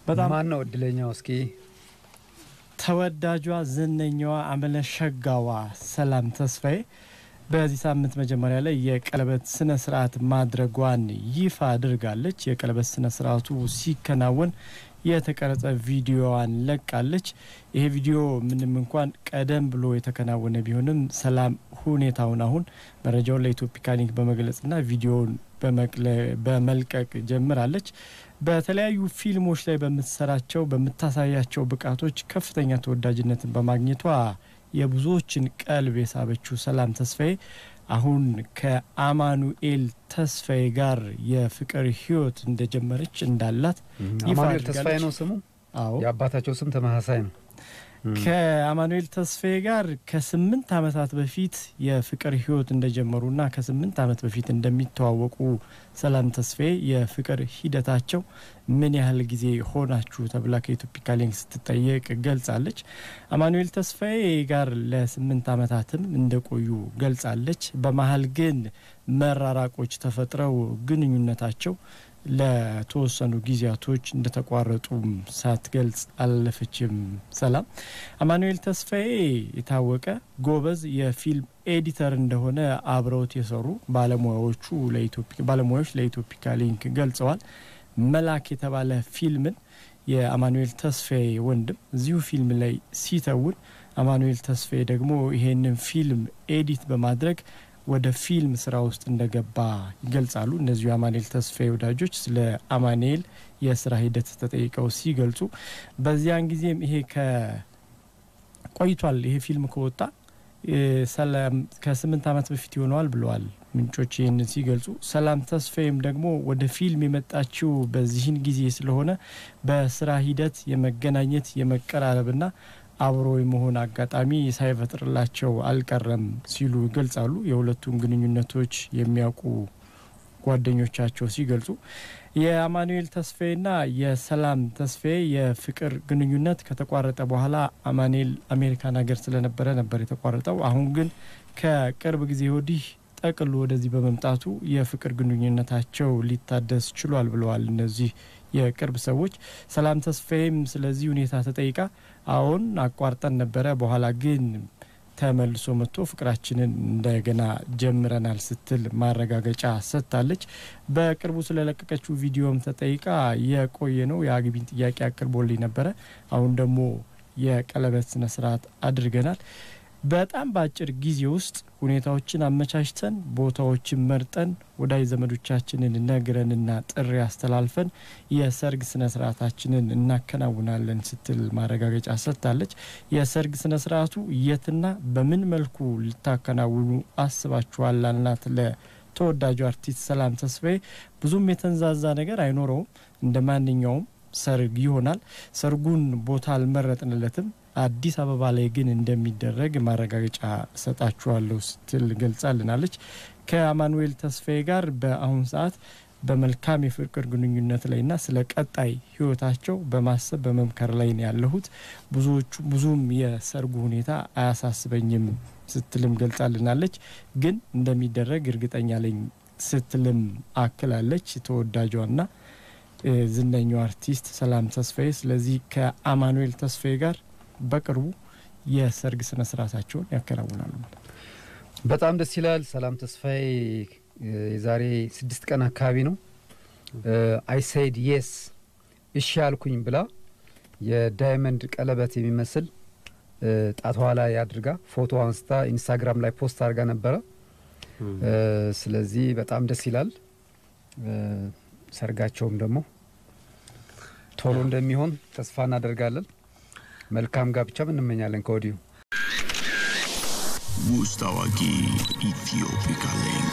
በጣም ማን ነው እድለኛው? እስኪ ተወዳጇ ዝነኛዋ አመለሸጋዋ ሰላም ተስፋዬ በዚህ ሳምንት መጀመሪያ ላይ የቀለበት ስነ ስርዓት ማድረጓን ይፋ አድርጋለች። የቀለበት ስነ ስርዓቱ ሲከናወን የተቀረጸ ቪዲዮዋን ለቃለች። ይሄ ቪዲዮ ምንም እንኳን ቀደም ብሎ የተከናወነ ቢሆንም ሰላም ሁኔታውን አሁን መረጃውን ለኢትዮፒካ ሊንክ በመግለጽና ቪዲዮውን በመልቀቅ ጀምራለች። በተለያዩ ፊልሞች ላይ በምትሰራቸው በምታሳያቸው ብቃቶች ከፍተኛ ተወዳጅነትን በማግኘቷ የብዙዎችን ቀልብ የሳበችው ሰላም ተስፋዬ አሁን ከአማኑኤል ተስፋዬ ጋር የፍቅር ሕይወት እንደጀመረች እንዳላት ይፋ አማኑኤል አድርጋለች። ተስፋዬ ነው ስሙ። አዎ የአባታቸው ስም ተመሳሳይ ነው። ከአማኑኤል ተስፋዬ ጋር ከስምንት ዓመታት በፊት የፍቅር ህይወት እንደጀመሩና ከስምንት ዓመት በፊት እንደሚተዋወቁ ሰላም ተስፋዬ የፍቅር ሂደታቸው ምን ያህል ጊዜ ሆናችሁ ተብላ ከኢትዮፒካ ሊንክ ስትጠየቅ ገልጻለች። አማኑኤል ተስፋዬ ጋር ለስምንት ዓመታትም እንደቆዩ ገልጻለች። በመሀል ግን መራራቆች ተፈጥረው ግንኙነታቸው ለተወሰኑ ጊዜያቶች እንደተቋረጡም ሳትገልጽ አላለፈችም። ሰላም አማኑኤል ተስፋዬ የታወቀ ጎበዝ የፊልም ኤዲተር እንደሆነ አብረውት የሰሩ ባለሙያዎቹ ባለሙያዎች ለኢትዮፒካ ሊንክ ገልጸዋል። መላክ የተባለ ፊልምን የአማኑኤል ተስፋዬ ወንድም እዚሁ ፊልም ላይ ሲተውን አማኑኤል ተስፋዬ ደግሞ ይሄንን ፊልም ኤዲት በማድረግ ወደ ፊልም ስራ ውስጥ እንደገባ ይገልጻሉ። እነዚሁ የአማኑኤል ተስፋዬ ወዳጆች ስለ አማኑኤል የስራ ሂደት ተጠይቀው ሲገልጹ በዚያን ጊዜም ይሄ ከቆይቷል ይሄ ፊልም ከወጣ ሰላም ከስምንት ዓመት በፊት ይሆነዋል ብለዋል ምንጮች ይህንን ሲገልጹ። ሰላም ተስፋዬም ደግሞ ወደ ፊልም የመጣችው በዚህን ጊዜ ስለሆነ በስራ ሂደት የመገናኘት የመቀራረብና አብሮ የመሆን አጋጣሚ ሳይፈጥርላቸው አልቀረም ሲሉ ይገልጻሉ። የሁለቱም ግንኙነቶች የሚያውቁ ጓደኞቻቸው ሲገልጹ የአማኑኤል ተስፋዬና የሰላም ተስፋዬ የፍቅር ግንኙነት ከተቋረጠ በኋላ አማኑኤል አሜሪካን ሀገር ስለነበረ ነበር የተቋረጠው። አሁን ግን ከቅርብ ጊዜ ወዲህ ጠቅሎ ወደዚህ በመምጣቱ የፍቅር ግንኙነታቸው ሊታደስ ችሏል ብለዋል እነዚህ የቅርብ ሰዎች። ሰላም ተስፋዬም ስለዚህ ሁኔታ ተጠይቃ አሁን አቋርጠን ነበረ፣ በኋላ ግን ተመልሶ መጥቶ ፍቅራችንን እንደገና ጀምረናል ስትል ማረጋገጫ ሰጥታለች። በቅርቡ ስለለቀቀችው ቪዲዮም ተጠይቃ የቆየ ነው የአግቢን ጥያቄ አቅርቦልኝ ነበረ፣ አሁን ደግሞ የቀለበት ስነ ስርዓት አድርገናል። በጣም በአጭር ጊዜ ውስጥ ሁኔታዎችን አመቻችተን ቦታዎችን መርጠን ወዳጅ ዘመዶቻችንን ነግረንና ጥሪ አስተላልፈን የሰርግ ስነ ስርዓታችንን እናከናውናለን ስትል ማረጋገጫ ሰጥታለች። የሰርግ ስነ ስርዓቱ የትና በምን መልኩ ልታከናውኑ አስባችኋል? ላልናት ለተወዳጁ አርቲስት ሰላም ተስፋዬ ብዙም የተንዛዛ ነገር አይኖረውም። እንደ ማንኛውም ሰርግ ይሆናል። ሰርጉን ቦታ አልመረጥንለትም አዲስ አበባ ላይ ግን እንደሚደረግ ማረጋገጫ ሰጣችኋለሁ ስትል ገልጻልናለች። ከአማኑኤል ተስፋዬ ጋር በአሁን ሰዓት በመልካም የፍቅር ግንኙነት ላይና ስለ ቀጣይ ሕይወታቸው በማሰብ በመምከር ላይ ነው ያለሁት። ብዙዎቹ ብዙም የሰርጉ ሁኔታ አያሳስበኝም ስትልም ገልጻልናለች። ግን እንደሚደረግ እርግጠኛ ለኝ ስትልም አክላለች። ተወዳጇና ዝነኛው አርቲስት ሰላም ተስፋዬ ስለዚህ ከአማኑኤል ተስፋዬ ጋር በቅርቡ የሰርግ ስነ ስርዓታቸውን ያከናውናሉ። በጣም ደስ ይላል። ሰላም ተስፋዬ የዛሬ ስድስት ቀን አካባቢ ነው አይ ሰይድ የስ እሺ ያልኩኝ ብላ የዳይመንድ ቀለበት የሚመስል ጣቷ ላይ አድርጋ ፎቶ አንስታ ኢንስታግራም ላይ ፖስት አድርጋ ነበረ። ስለዚህ በጣም ደስ ይላል። ሰርጋቸውም ደግሞ ቶሎ እንደሚሆን ተስፋ እናደርጋለን። መልካም ጋብቻም እንመኛለን ከወዲሁ። ውስጥ አዋቂ ኢትዮፒካ ሊንክ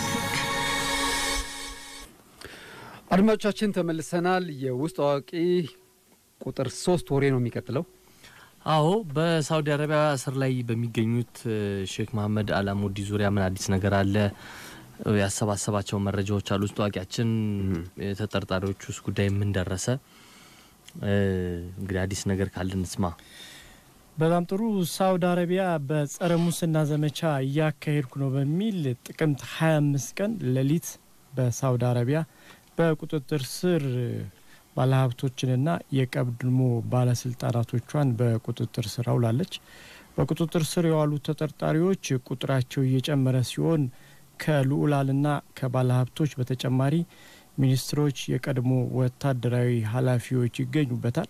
አድማጮቻችን ተመልሰናል። የውስጥ አዋቂ ቁጥር ሶስት ወሬ ነው የሚቀጥለው። አዎ በሳውዲ አረቢያ እስር ላይ በሚገኙት ሼክ መሀመድ አላሙዲ ዙሪያ ምን አዲስ ነገር አለ? ያሰባሰባቸው መረጃዎች አሉ። ውስጥ አዋቂያችን የተጠርጣሪዎች ውስጥ ጉዳይ ምን ደረሰ? እንግዲህ አዲስ ነገር ካለ እንስማ። በጣም ጥሩ። ሳውዲ አረቢያ በጸረ ሙስና ዘመቻ እያካሄድኩ ነው በሚል ጥቅምት 25 ቀን ሌሊት በሳውዲ አረቢያ በቁጥጥር ስር ባለሀብቶችንና የቀድሞ ባለስልጣናቶቿን በቁጥጥር ስር አውላለች። በቁጥጥር ስር የዋሉ ተጠርጣሪዎች ቁጥራቸው እየጨመረ ሲሆን ከልዑላንና ከባለሀብቶች በተጨማሪ ሚኒስትሮች፣ የቀድሞ ወታደራዊ ኃላፊዎች ይገኙበታል።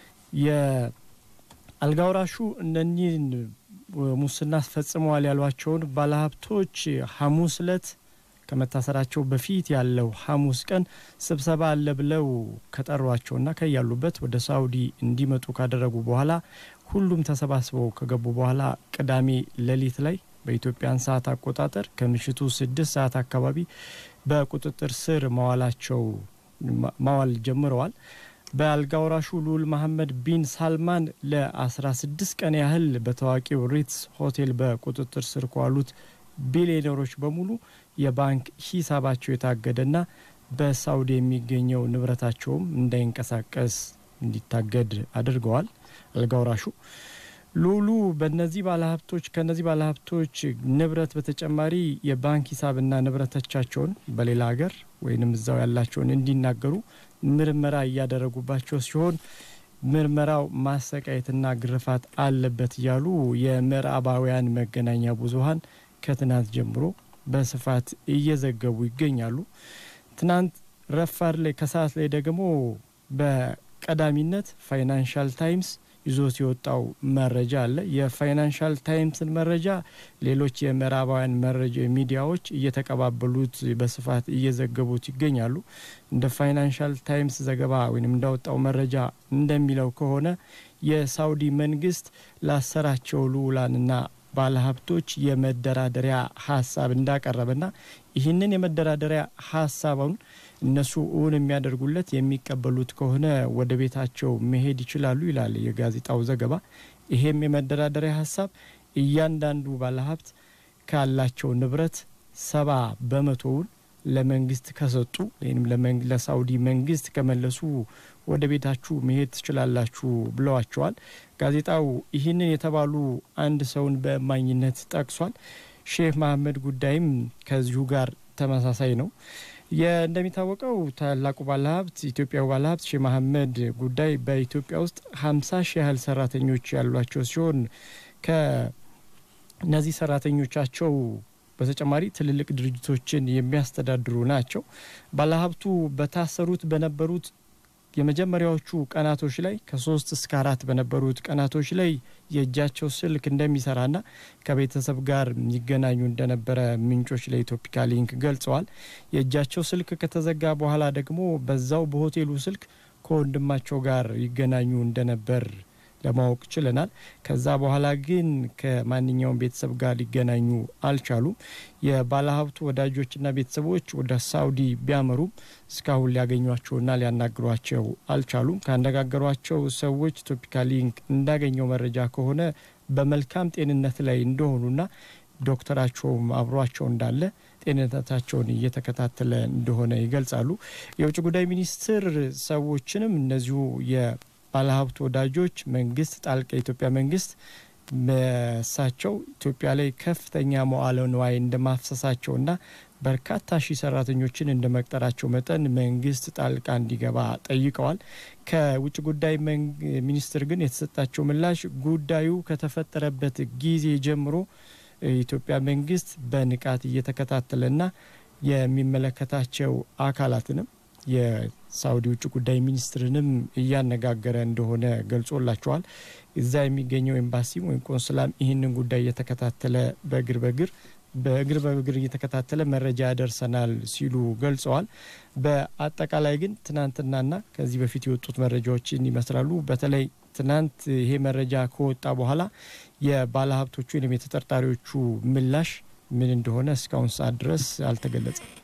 የአልጋውራሹ እነኚህን ሙስና ፈጽመዋል ያሏቸውን ባለሀብቶች ሐሙስ እለት ከመታሰራቸው በፊት ያለው ሐሙስ ቀን ስብሰባ አለ ብለው ከጠሯቸውና ከያሉበት ወደ ሳውዲ እንዲመጡ ካደረጉ በኋላ ሁሉም ተሰባስበው ከገቡ በኋላ ቅዳሜ ሌሊት ላይ በኢትዮጵያን ሰዓት አቆጣጠር ከምሽቱ ስድስት ሰዓት አካባቢ በቁጥጥር ስር መዋላቸው ማዋል ጀምረዋል። በአልጋ ወራሹ ልዑል መሐመድ ቢን ሳልማን ለ16 ቀን ያህል በታዋቂው ሪትስ ሆቴል በቁጥጥር ስር ከዋሉት ቢሊዮነሮች በሙሉ የባንክ ሂሳባቸው የታገደና በሳውዲ የሚገኘው ንብረታቸውም እንዳይንቀሳቀስ እንዲታገድ አድርገዋል። አልጋ ወራሹ ልዑሉ በነዚህ ባለሀብቶች ከነዚህ ባለሀብቶች ንብረት በተጨማሪ የባንክ ሂሳብና ንብረቶቻቸውን በሌላ ሀገር ወይንም እዛው ያላቸውን እንዲናገሩ ምርመራ እያደረጉባቸው ሲሆን ምርመራው ማሰቃየትና ግርፋት አለበት እያሉ የምዕራባውያን መገናኛ ብዙኃን ከትናንት ጀምሮ በስፋት እየዘገቡ ይገኛሉ። ትናንት ረፋድ ላይ ከሰዓት ላይ ደግሞ በቀዳሚነት ፋይናንሻል ታይምስ ይዞት የወጣው መረጃ አለ። የፋይናንሻል ታይምስን መረጃ ሌሎች የምዕራባውያን መረጃ ሚዲያዎች እየተቀባበሉት በስፋት እየዘገቡት ይገኛሉ። እንደ ፋይናንሻል ታይምስ ዘገባ ወይም እንዳወጣው መረጃ እንደሚለው ከሆነ የሳውዲ መንግስት ላሰራቸው ልዑላንና ባለሀብቶች የመደራደሪያ ሀሳብ እንዳቀረበና ይህንን የመደራደሪያ ሀሳቡን እነሱ እውን የሚያደርጉለት የሚቀበሉት ከሆነ ወደ ቤታቸው መሄድ ይችላሉ ይላል የጋዜጣው ዘገባ። ይሄም የመደራደሪያ ሀሳብ እያንዳንዱ ባለሀብት ካላቸው ንብረት ሰባ በመቶውን ለመንግስት ከሰጡ ወይም ለሳውዲ መንግስት ከመለሱ ወደ ቤታችሁ መሄድ ትችላላችሁ ብለዋቸዋል። ጋዜጣው ይህንን የተባሉ አንድ ሰውን በእማኝነት ጠቅሷል። ሼህ መሐመድ ጉዳይም ከዚሁ ጋር ተመሳሳይ ነው። እንደሚታወቀው ታላቁ ባለሀብት ኢትዮጵያዊ ባለሀብት ሼህ መሐመድ ጉዳይ በኢትዮጵያ ውስጥ ሀምሳ ሺህ ያህል ሰራተኞች ያሏቸው ሲሆን ከእነዚህ ሰራተኞቻቸው በተጨማሪ ትልልቅ ድርጅቶችን የሚያስተዳድሩ ናቸው። ባለሀብቱ በታሰሩት በነበሩት የመጀመሪያዎቹ ቀናቶች ላይ ከሶስት እስከ አራት በነበሩት ቀናቶች ላይ የእጃቸው ስልክ እንደሚሰራና ከቤተሰብ ጋር ይገናኙ እንደነበረ ምንጮች ለኢትዮፒካ ሊንክ ገልጸዋል። የእጃቸው ስልክ ከተዘጋ በኋላ ደግሞ በዛው በሆቴሉ ስልክ ከወንድማቸው ጋር ይገናኙ እንደነበር ለማወቅ ችለናል። ከዛ በኋላ ግን ከማንኛውም ቤተሰብ ጋር ሊገናኙ አልቻሉም። የባለሀብቱ ወዳጆችና ቤተሰቦች ወደ ሳውዲ ቢያመሩም እስካሁን ሊያገኟቸውና ሊያናግሯቸው አልቻሉም። ካነጋገሯቸው ሰዎች ኢትዮፒካ ሊንክ እንዳገኘው መረጃ ከሆነ በመልካም ጤንነት ላይ እንደሆኑና ዶክተራቸውም አብሯቸው እንዳለ ጤንነታቸውን እየተከታተለ እንደሆነ ይገልጻሉ። የውጭ ጉዳይ ሚኒስትር ሰዎችንም እነዚሁ ባለሀብት ወዳጆች መንግስት ጣልቃ የኢትዮጵያ መንግስት በሳቸው ኢትዮጵያ ላይ ከፍተኛ መዋዕለ ንዋይ እንደማፍሰሳቸውና በርካታ ሺህ ሰራተኞችን እንደ መቅጠራቸው መጠን መንግስት ጣልቃ እንዲገባ ጠይቀዋል። ከውጭ ጉዳይ ሚኒስትር ግን የተሰጣቸው ምላሽ ጉዳዩ ከተፈጠረበት ጊዜ ጀምሮ የኢትዮጵያ መንግስት በንቃት እየተከታተለና የሚመለከታቸው አካላትንም የሳውዲ ውጭ ጉዳይ ሚኒስትርንም እያነጋገረ እንደሆነ ገልጾላቸዋል። እዛ የሚገኘው ኤምባሲም ወይም ቆንስላም ይህንን ጉዳይ እየተከታተለ በእግር በእግር በእግር በእግር እየተከታተለ መረጃ ያደርሰናል ሲሉ ገልጸዋል። በአጠቃላይ ግን ትናንትናና ከዚህ በፊት የወጡት መረጃዎችን ይመስላሉ። በተለይ ትናንት ይሄ መረጃ ከወጣ በኋላ የባለሀብቶቹ ወይም የተጠርጣሪዎቹ ምላሽ ምን እንደሆነ እስካሁን ሰዓት ድረስ አልተገለጸም።